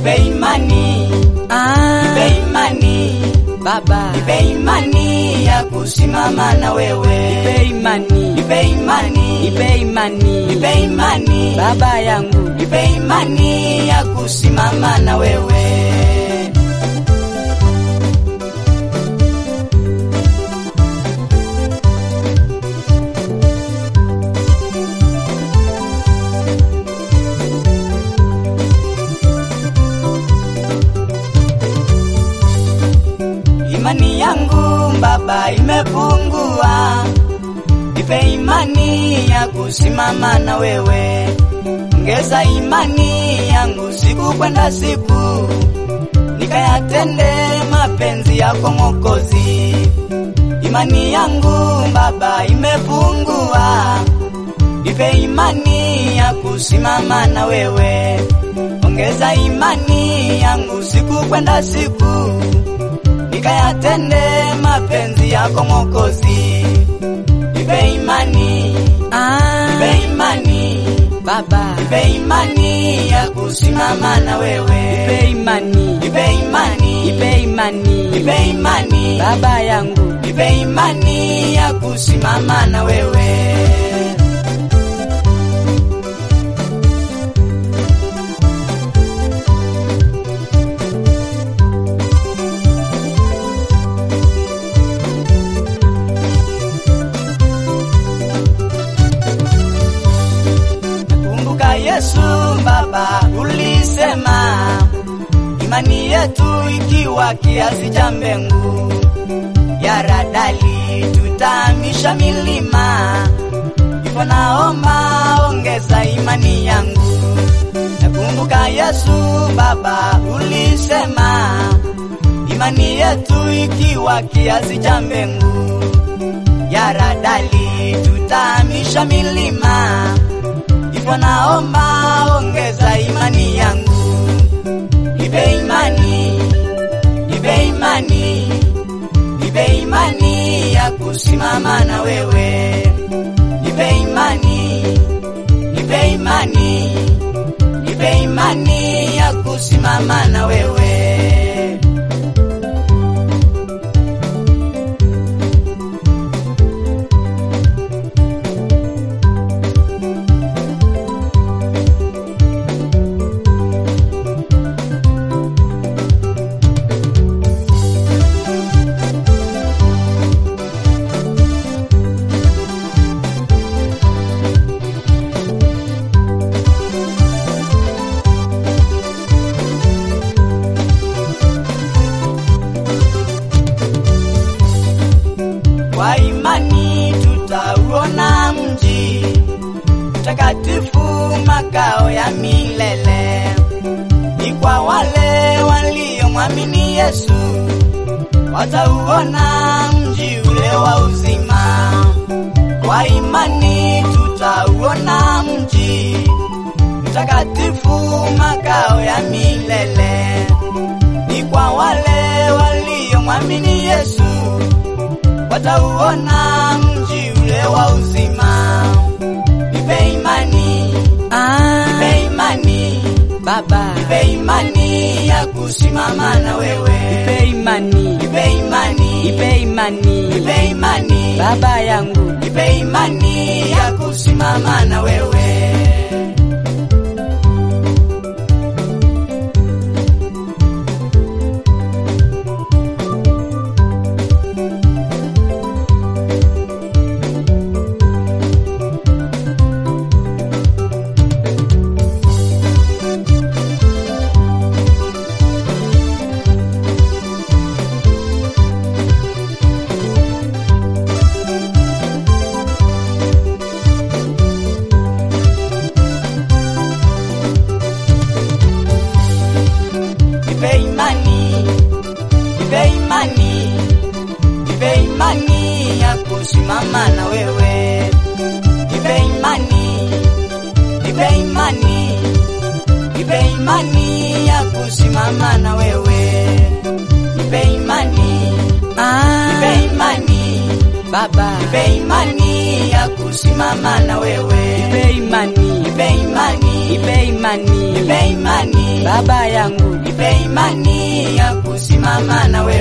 nipe imani, Ah, nipe imani, Baba, nipe imani ya kusimama na wewe, nipe imani, nipe imani, nipe imani, nipe imani, Baba yangu, nipe imani ya kusimama na wewe. Imani yangu Baba imepungua, nipe imani ya kusimama na wewe. Ongeza imani yangu siku kwenda siku, nikayatende mapenzi yako Mwokozi. Imani yangu Baba imepungua, nipe imani ya kusimama na wewe. Ongeza imani yangu siku kwenda siku nikayatende mapenzi yako Mwokozi. Nipe imani, ah, nipe imani, Baba, nipe imani ya kusimama na wewe. nipe imani, Nipe imani, nipe imani, nipe imani, Baba yangu, nipe imani ya kusimama na wewe. Kumbuka Yesu Baba, ulisema imani yetu ikiwa kiasi cha mbingu ya radali, tutahamisha milima. Hivyo naomba ongeza imani yangu. Nakumbuka Yesu Baba, ulisema imani yetu ikiwa kiasi cha mbingu ya radali, tutahamisha milima hivyo naomba ongeza imani yangu, nipe imani, nipe imani, nipe imani ya kusimama na wewe, nipe imani, nipe imani, nipe imani ya kusimama na wewe. Kwa imani tutauona mji mtakatifu, makao ya milele. Ni kwa wale waliomwamini Yesu, watauona mji ule wa uzima. Kwa imani tutauona mji mtakatifu, makao ya milele. Ni kwa wale waliomwamini Yesu watauona mji ule wa uzima. Nipe imani, ah, nipe imani, Baba, nipe imani ya kusimama na wewe. nipe imani, Nipe imani, nipe imani, nipe imani, Baba yangu, nipe imani ya kusimama na wewe. Nipe imani, nipe imani, nipe imani ya kusimama na wewe. Nipe imani, nipe imani, nipe imani ya kusimama na wewe. Nipe imani, ah, nipe imani, Baba, nipe imani ya kusimama na wewe, nipe imani, nipe imani, nipe imani, nipe imani, Baba yangu, nipe imani ya kusimama na wewe.